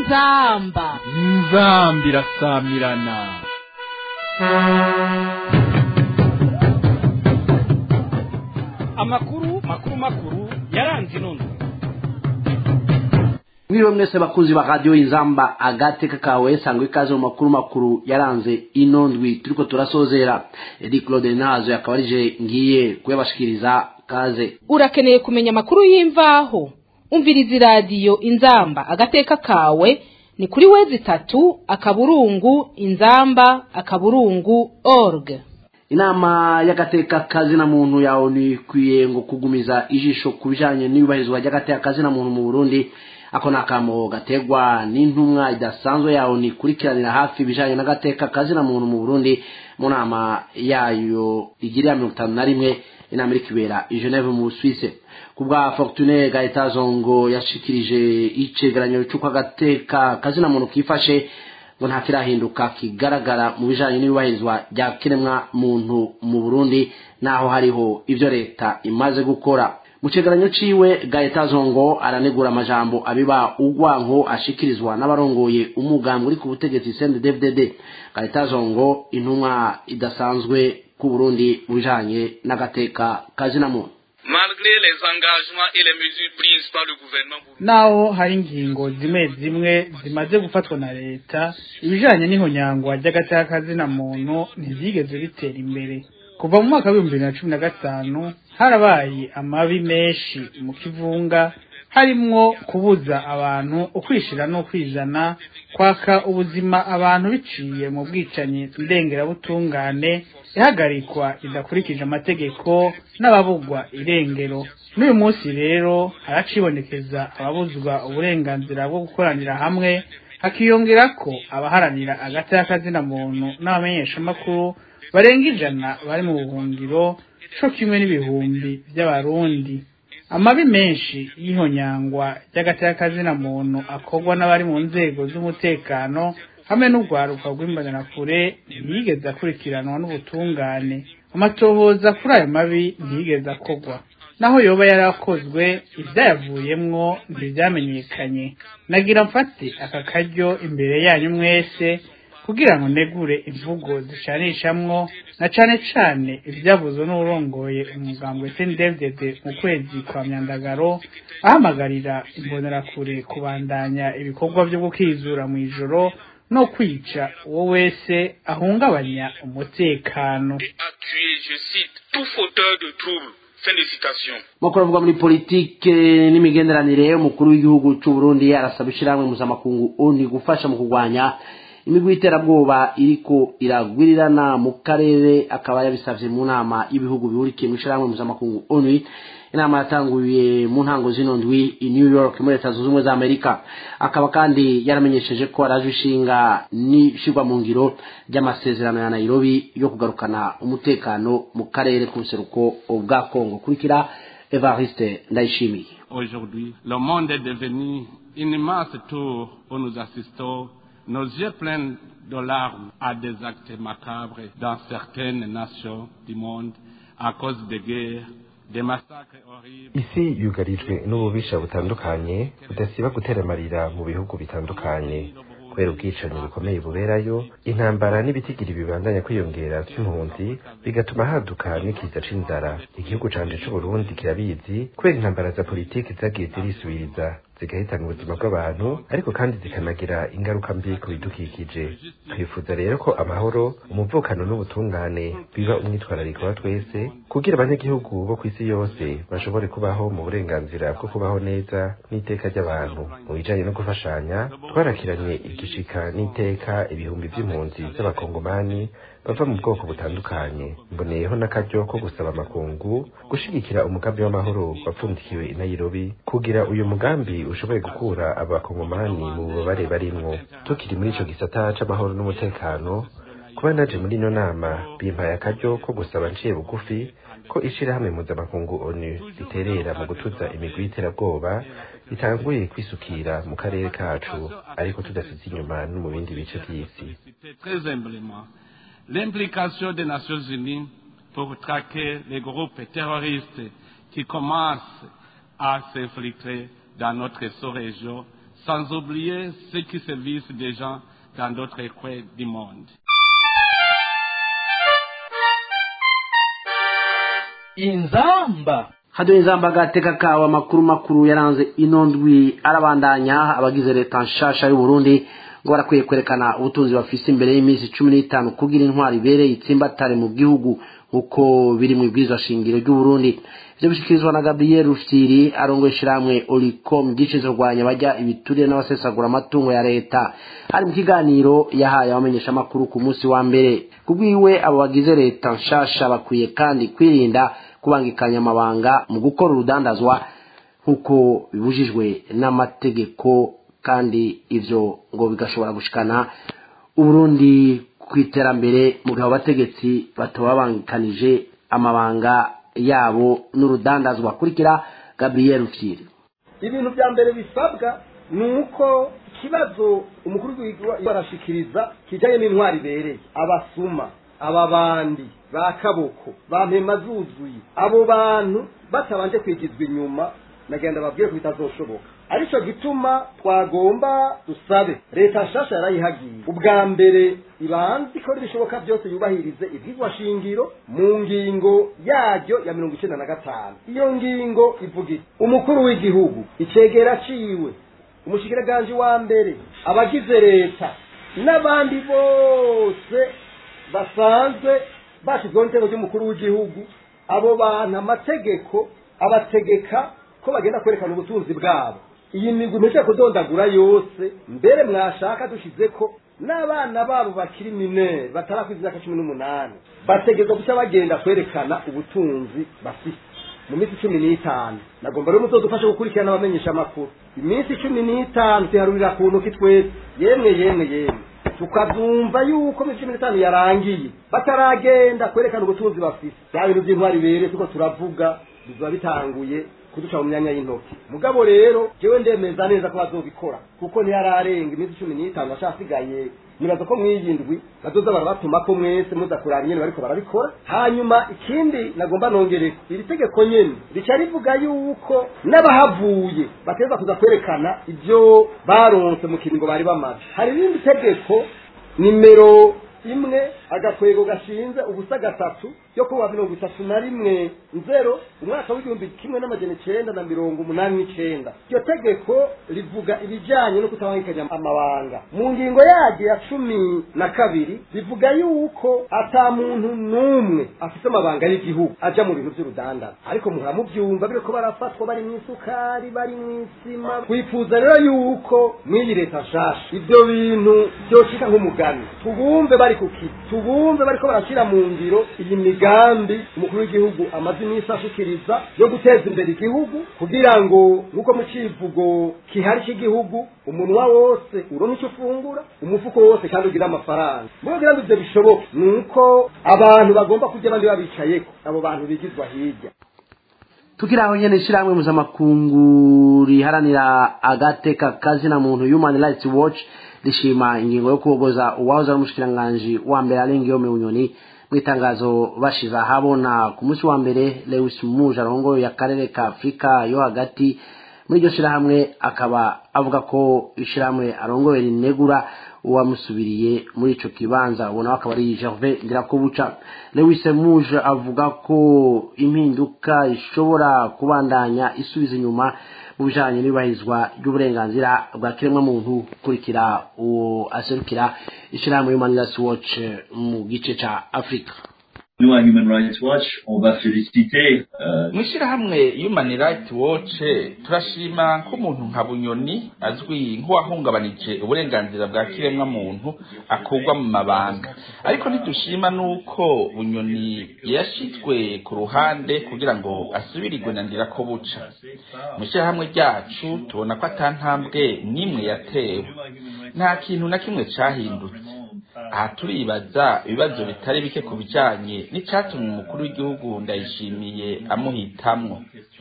inzamba inzambi irasamirana amakuru makuru makuru yaranze inondo mwiriwe mwese bakunzi ba radiyo inzamba agateka kawe sangwa ikaze mu makuru makuru yaranze ino ndwi turiko turasozera edi claude nazo akaba arije ngiye kuyabashikiriza kaze urakeneye kumenya amakuru y'imvaho umviriza iradiyo inzamba agateka kawe ni kuri wezi itatu akaburungu inzamba akaburungu org inama y'agateka kazina muntu yawe nikwiye ngo kugumiza ijisho ku bijanye n'iyubahirizwa ry'agateka kazina muntu mu burundi ako ni akamo gategwa n'intumwa idasanzwe yawe nikurikiranira hafi ibijanye n'agateka kazina muntu mu burundi mu nama yayo igirira mirongo itanu na rimwe inama iri kibera i geneve mu busuwise ku bwa fortune gaetazongo yashikirije icegeranyo c'uko agateka kazina muntu kifashe ngo nta kirahinduka kigaragara mu bijanye n'iyubahirizwa rya kiremwa muntu mu burundi naho hariho ivyo leta imaze gukora mu cegeranyo ciwe gaetazongo aranegura amajambo abiba ugwanko ashikirizwa n'abarongoye umugambi uri ku butegetsi cndfdd gaetazongo intumwa idasanzwe ku burundi mu bijanye n'agateka kazina muntu malgré les engagements et les mesures prises par le gouvernement naho hari ingingo zimwe zimwe zimaze gufatwa na leta ibijanye n'ihonyangwa ry'agateka kazina muntu ntivyigeze bitera imbere kuva mu mwaka w'ibihumbi bibiri na cumi na gatanu harabaye amabi menshi mu kivunga harimwo kubuza abantu ukwishira n'ukwizana kwaka ubuzima abantu biciye mu bwicanyi ndengerabutungane ihagarikwa idakurikije amategeko n'ababugwa irengero n'uyu munsi rero haracibonekeza ababuzwa uburenganzira bwo gukoranira hamwe hakiyongera ko abaharanira agateka kazina muntu n'abamenyeshamakuru barenga ijana bari mu buhungiro co kimwe n'ibihumbi by'abarundi amabi menshi y'ihonyangwa ry'agateka kazina muntu akorwa n'abari mu nzego z'umutekano hamwe n'urwaruka rw'imbonerakure ntiyigeze akurikiranwa n'ubutungane amatohoza kuri ayo mabi ntiyigeze akorwa naho yoba yarakozwe ibyayavuyemwo ntibyamenyekanye nagira mfate aka karyo imbere yanyu mwese kugira ngo negure imvugo zicanishamwo na cane cane ivyavuzwe n'urongoye umugambi SNDFDD mu kwezi kwa myandagaro ahamagarira imbonerakure kubandanya ibikorwa vyo gukizura mw'ijoro no kwica uwo wese ahungabanya umutekano et a tué, je cite, tout fauteur de troubles. Fin de citation. makuru avuga muri politike n'imigenderanire umukuru w'igihugu c'u Burundi arasaba ishirahamwe mpuzamakungu ONU gufasha mu kurwanya imigwi y'iterabwoba iriko iragwirirana mu karere akaba yabisavye mu nama y'ibihugu bihurikiye mu ishirahamwe mpuzamakungu ONU inama yatanguye mu ntango zino ndwi i New York muri leta zunze ubumwe za Amerika akaba kandi yaramenyesheje ko araje ishinga n'ishirwa mu ngiro ry'amasezerano ya Nairobi yo kugarukana umutekano mu karere k'ubuseruko bwa Kongo kurikira Evariste Ndayishimiye Aujourd'hui, le monde est devenu une immense tour où nous assistons, nos yeux pleins de larmes, à des actes macabres dans certaines nations du monde à cause des guerres, des massacres horribles. isi yugarijwe n'ububisha butandukanye budasiba gutera amarira mu bihugu bitandukanye kubera ubwicanyi bukomeye buberayo intambara n'ibitigiri bibandanya kwiyongera vy'impunzi bigatuma haduka n'ikiza c'inzara igihugu canje c'uburundi kirabizi kubera intambara za politiki zagiye zirisubiriza zigahitana ubuzima bw'abantu ariko kandi zikanagira ingaruka mbi ku bidukikije twifuza rero ko amahoro umuvukano n'ubutungane biba umwitwarariko wa twese kugira abanyagihugu bo kw'isi yose bashobore kubaho mu burenganzira bwo kubaho neza n'iteka ry'abantu mu bijanye no gufashanya twarakiranye igishika n'iteka ibihumbi vy'impunzi z'abakongomani bava mu bwoko butandukanye mboneyeho n'akaryo ko gusaba amakungu gushigikira umugambi w'amahoro wapfundikiwe i Nairobi kugira uyu mugambi ushoboye gukura abakongomani mu bubabare barimwo tukiri muri ico gisata c'amahoro n'umutekano kuba naje muri ino nama bimpaye akaryo ko gusaba nciye bugufi ko ishirahamwe mpuzamakungu onu riterera mu gutuza imigwi y'iterabwoba ritanguye kwisukira mu karere kacu ariko tudasize inyuma no mu bindi bice vy'isi C'était très humblement l'implication des Nations Unies pour traquer les groupes terroristes qui commencent à s'infiltrer dans notre sous-région sans oublier ceux qui servissent des gens dans d'autres coins du monde. inzamba haduye inzamba agateka kawe amakuru makuru yaranze ino ndwi arabandanya abagize leta nshasha y'u Burundi ngo barakwiye kwerekana ubutunzi bafise imbere y'iminsi cumi n'itanu kugira intwari ibereye itsimbatare mu gihugu uko biri mu ibwirizwa shingiro ry'u Burundi ivyo bishikirizwa na Gabriel Rufyiri arongoye ishirahamwe Olicom gice kurwanya bajya ibiturire n'abasesagura amatungo ya leta hari mu kiganiro yahaye abamenyesha amakuru ku munsi wa mbere kubwiwe abo bagize leta nshasha bakwiye kandi kwirinda kubangikanya amabanga mu gukora urudandazwa nk'uko bibujijwe n'amategeko kandi ivyo ngo bigashobora gushikana uburundi ku iterambere mu gihe abategetsi bataba babangikanije amabanga yabo n'urudandazwa kurikira gabriel rufyiri ibintu bya mbere bisabwa ni uko ikibazo umukuru w'igihugu barashikiriza kijyanye n'intwari ibereye abasuma aba bandi ba kaboko ba mpema zuzuye abo bantu batabanje kwigizwa inyuma nagenda babwiye ko bitazoshoboka aricyo gituma twagomba dusabe leta nshasha yarayihagiye ubwa mbere ibanza ikora ibishoboka byose yubahirize ibyigwa shingiro mu ngingo yaryo ya mirongo icyenda na gatanu iyo ngingo ivuga iti umukuru w'igihugu icegera ciwe umushikiranganje wa mbere abagize leta n'abandi bose basanzwe bashyizweho n'itego ry'umukuru w'igihugu abo bantu amategeko abategeka ko bagenda kwerekana ubutunzi bwabo iyi migwi mpeshye kudondagura yose mbere mwashaka dushize ko n'abana babo bakiri minere batarakwiza imyaka cumi n'umunani bategerezwa guca bagenda kwerekana ubutunzi bafite mu minsi cumi n'itanu nagomba rero umutoza ufasha gukurikirana abamenyesha amakuru iminsi cumi n'itanu tuharurira ku ntoki twese yemwe yemwe yemwe tukabyumva yuko iminsi cumi n'itanu yarangiye bataragenda kwerekana ubutunzi bafite bya bintu by'intwari bere tuko turavuga biba bitanguye kuduca mu myanya y'intoki mugabo rero jewe ndemeza neza ko bazobikora kuko ntiyararenga iminsi cumi n'itanu ashasigaye nibaza ko mw'iyi ndwi bazoza barabatuma ko mwese muza kuraba nyene bariko barabikora hanyuma ikindi nagomba nongereko iri tegeko nyene rica rivuga yuko n'abahavuye bateza kuza kwerekana ivyo baronse mu kiringo bari bamaze hari irindi tegeko nimero imwe agakwego gashinze ubusa gatatu yo kuwa mirongo itatu na rimwe nzero umwaka w'igihumbi kimwe n'amajana icenda na mirongo umunani n'icenda iryo tegeko rivuga ibijanye no kutabangikanya amabanga mu ngingo yaryo ya cumi na kabiri rivuga yuko ata muntu n'umwe afite amabanga y'igihugu aja mu bintu vy'urudandaza ariko muhora muvyumva biriko barafatwa bari mw'isukari bari mw'isima twifuza rero yuko mw'iyi leta nshasha ivyo bintu vyoshika nk'umugani tubumve bari ku kizi tubumve bariko barashira mu ngiro iyi migambi umukuru w'igihugu amaze iminsi ashikiriza yo guteza imbere igihugu kugira ngo nk'uko mu civugo kihari cy'igihugu umunwa wose uronka icyo ufungura umufuko wose kandi ugira amafaranga muri kugira ngo ivyo bishoboke ni uko abantu bagomba kurya abandi babicayeko abo bantu bigizwa hirya tukiri aho nyene ishirahamwe mpuzamakungu riharanira agateka kazina muntu human rights watch rishima ingingo yo kubogoza uwahoze ari umushikiranganji wa mbere arengeyome bunyoni mu itangazo bashize ahabona ku munsi wa mbere lewis muje arongoye akarere ka afurika yo hagati muri iryo shirahamwe akaba avuga ko ishirahamwe arongoye rinegura uwamusubiriye muri ico kibanza uwo nawe akaba ari gervais ndirakobuca lewis muje avuga ko impinduka ishobora kubandanya isubiza inyuma mu bijanye n'iyubahirizwa ry'uburenganzira bwa kiremwamuntu kurikira uwo aserukira ishirahamwe human rights watch mu gice ca afurika Nous, à Human Rights Watch, on va féliciter euh, mu ishyirahamwe human rights watch turashima ko umuntu nka bunyoni azwi nk'uwahungabanije uburenganzira bwa kiremwa muntu akurwa mu mabanga ariko ntidushima n'uko bunyoni yashizwe ku ruhande kugira ngo asubirirwe na ndira ko buca mu ishyirahamwe ryacu tubona ko atantambwe n'imwe yatewe nta kintu na kimwe cahindutse aha turibaza ibibazo bitari bike ku bijanye n'icatumye umukuru w'igihugu ndayishimiye amuhitamwo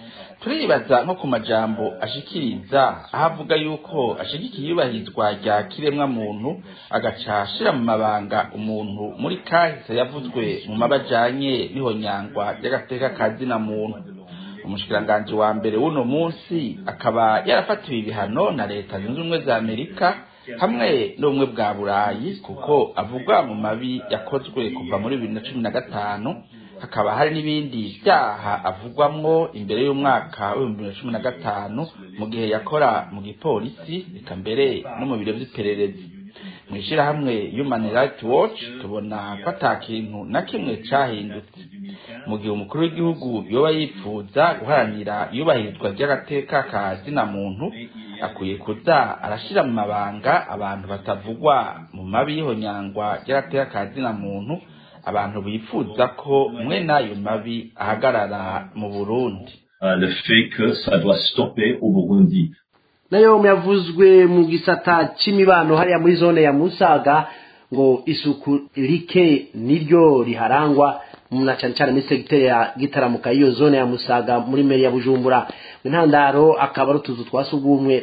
turibaza nko ku majambo ashikiriza aho avuga yuko ashigikiye iyubahirizwa rya kiremwa muntu agaca ashira mu mabanga umuntu muri kahise yavuzwe mu mabajanye n'ihonyangwa ry'agateka ka zina muntu umushikiranganji wa mbere w'uno munsi akaba yarafatiwe ibihano na leta zunze ubumwe za amerika hamwe n'ubumwe bwa burayi kuko avugwa mu mabi yakozwe kuva muri bibiri na cumi na gatanu hakaba hari n'ibindi byaha avugwamwo imbere y'umwaka w'ibihumbi bibiri na cumi na gatanu mu gihe yakora mu gipolisi reka mbere no mu biro vy'ipererezi mu ishyirahamwe human rights watch tubona ko ata kintu na kimwe cahindutse mu gihe umukuru w'igihugu yoba yifuza guharanira iyubahirizwa ry'agateka ka zina muntu akwiye kuza arashira mu mabanga abantu batavugwa mu mabi y'ihonyangwa ry'agateka ka zina muntu abantu bifuza ko mwe n'ayo mabi ahagarara mu burundi le fait que ça doit stopper au Burundi nayo yavuzwe mu gisata c'imibano hariya muri zone ya musaga ngo isuku rike niryo riharangwa na cyane cyane muri segiteri ya gitaramuka y'iyo zone ya musaga muri meri ya bujumbura mu ntandaro akaba ari utuzu twa sugumwe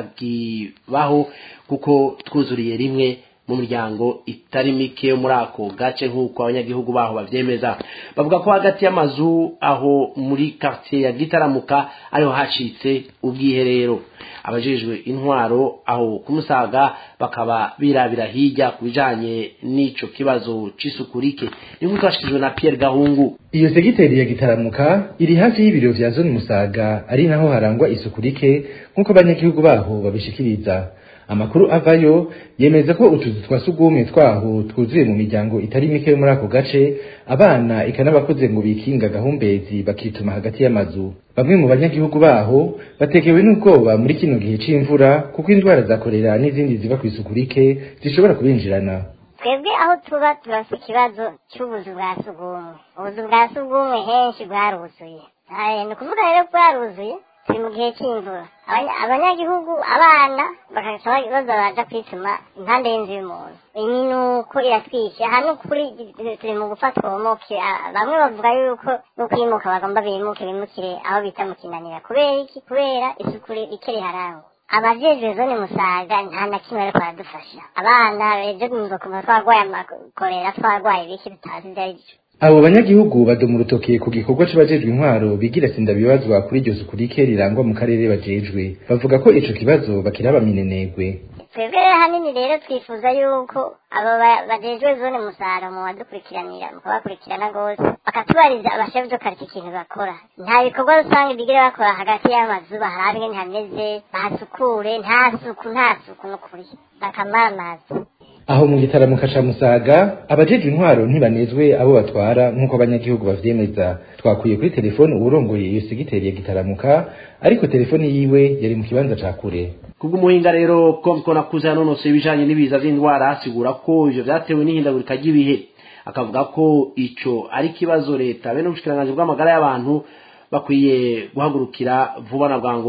tutakibaho kuko twuzuriye rimwe mu miryango itari mike yo muri ako gace nk'uko abanyagihugu baho bavyemeza bavuga ko hagati y'amazu aho muri quartier ya gitaramuka ariho hacitse ubwiherero abajejwe intwaro aho kumusaga bakaba birabira hirya ku bijanye n'ico kibazo c'isuku rike ni nk'uko twashikijwe na Pierre Gahungu iyo segiteri ya gitaramuka iri hafi y'ibiro vya zone musaga ari naho harangwa isuku rike nk'uko abanyagihugu baho babishikiriza amakuru avayo yemeza ko utuzu twa sugumwe twaho twuzuye mu miryango itari mike yo muri ako gace abana eka n'abakoze ngo bikinga gahumbezi bakituma hagati y'amazu bamwe mu banyagihugu baho batekewe n'ubwoba muri kino gihe c'imvura kuko indwara za korera n'izindi ziva ku isuku rike zishobora kubinjirana twebwe aho tuba turafite ikibazo cy'ubuzu bwa sugumwe ubuzu bwa sugumwe henshi bwaruzuye ni ukuvuga rero bwaruzuye turi mu gihe cy'imvura abanyagihugu abana bakaca baza baja kwituma impande y'inzu y'umuntu iminuko iratwishe hano kuri turi mu gufata uwomoke bamwe bavuga yuko no kwimuka bagomba bimuke bimukire aho bita mu kinanira kubera iki kubera isuku rike riharangwa abajejwe zone musaga nta na kimwe ariko baradufasha abana ejo nzokumva twarwaye amakorera twarwaye ibiki tutazi ibyo ari byo abo banyagihugu badoma urutoke ku gikorwa c'abajejwe intwaro bigira sindabibazwa kuri iryo suku rike rirangwa mu karere bajejwe bavuga ko ico kibazo bakiraba minenegwe twebwe hanini rero twifuza yuko abo bajejwe zone musara mu badukurikiranira mu kubakurikirana rwose bakatubariza abashefu byo karita ikintu bakora nta bikorwa rusange bigira bakora hagati y'amazu baharabe ingene hameze bahasukure nta suku nta suku n'ukuri bakamara amazi aho mu gitaramuka ca musaga abajejwe intwaro ntibanezwe abo batwara nk'uko abanyagihugu bavyemeza twakwiye kuri telefone uwurongoye iyo segiteri ya gitaramuka ariko telefone yiwe yari mu kibanza ca kure kubw'umuhinga rero ko nakuze yanonosoye ibijanye n'ibiza vy'indwara asigura ko ivyo vyatewe n'ihindagurika ry'ibihe akavuga ko ico ari ikibazo leta bene ubushikiranganji bw'amagara y'abantu bakwiye guhagurukira vuba na bwangu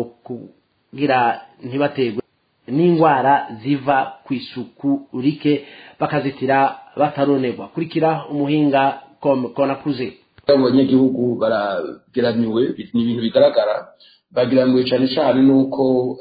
kugira ntibategwe n'indwara ziva ku isuku rike bakazitira bataronerwa kurikira umuhinga konakuze abanyagihugu barageramiwe ni ibintu bigaragara bagiramiwe cyane cyane nuko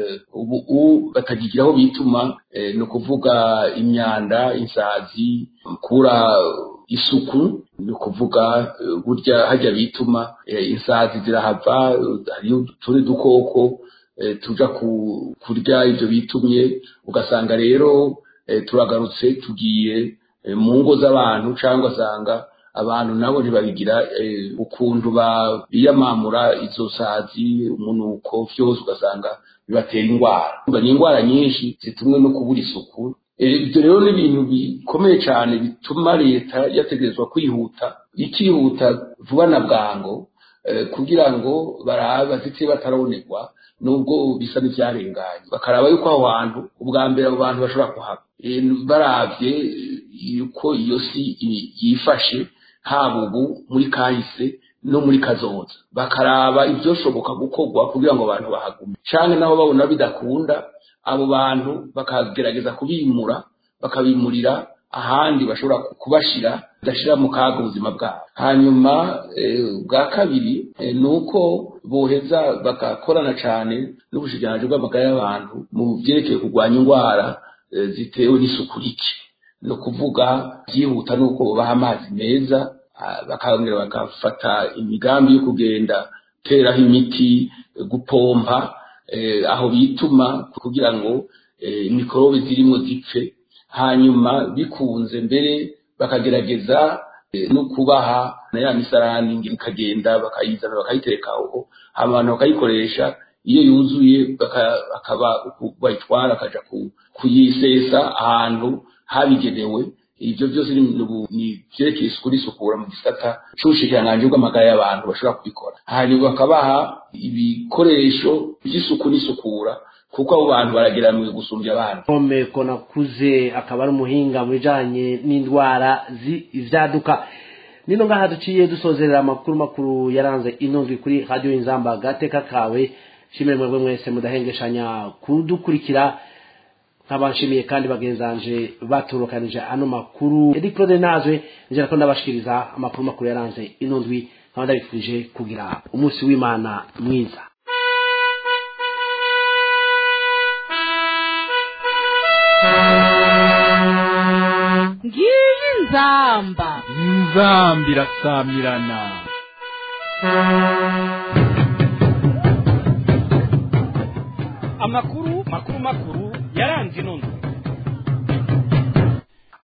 ubu batakigira aho bituma ni ukuvuga imyanda insazi kura isuku ni ukuvuga burya hajya bituma insazi zirahava hariyo utundi dukoko tuja kurya ibyo bitumye ugasanga rero turagarutse tugiye mu ngo z'abantu cyangwa asanga abantu nabo ntibabigira ukuntu biyamamura izo sazi umunuko byose ugasanga bibatera indwara ni indwara nyinshi zitumwe no kubura isuku ibyo rero ni ibintu bikomeye cyane bituma leta yategerezwa kwihuta ikihuta vuba na bwango kugira ngo barabe bazite batarabonerwa nubwo bisa n'ibyarenganye bakaraba yuko aho hantu ubwa mbere abo bantu bashobora kuhaba barabye yuko iyo si yifashe haba ubu muri kahise no muri kazoza bakaraba ibyoshoboka gukorwa kugira ngo abantu bahagume cyane nabo babona bidakunda abo bantu bakagerageza kubimura bakabimurira ahandi bashobora kubashira badashira mu kaga ubuzima bwabo hanyuma bwa kabiri ni uko boheza bagakorana cyane n'ubushikiranganji bw'amagara y'abantu mu byerekeye kurwanya indwara zitewe n'isuku rike ni ukuvuga byihuta ni uko babaha amazi meza bakongera bagafata imigambi yo kugenda guteraho imiti gupompa aho bituma kugira ngo mikorobe zirimo zipfe hanyuma bikunze mbere bakagerageza no kubaha na ya misarani ikagenda bakayizana bakayitereka aho abantu bakayikoresha iyo yuzuye bakaba bayitwara akaja kuyisesa ahantu habigenewe ibyo byose ni byerekeye isuku n'isukura mu gisata c'ubushikiranganji bw'amagara y'abantu bashobora kubikora hanyuma bakabaha ibikoresho by'isuku n'isukura kuko abo bantu barageramiwe gusumbya abandi Pome Konakuze akaba ari umuhinga mu bijanye n'indwara z'ivyaduka nino ngaha duciye dusozerera amakuru makuru yaranze inondwi kuri radio inzamba gateka kawe shimire mwebwe mwese mudahengeshanya kudukurikira nk'abanshimiye kandi bagenzanje baturukanije ano makuru Edi Claude Nazwe njera ko ndabashikiriza amakuru makuru yaranze inondwi nkaba ndabifurije kugira umunsi w'Imana mwiza ngiyi nzamba inzamba irasamirana amakuru makuru makuru yaranze inondwi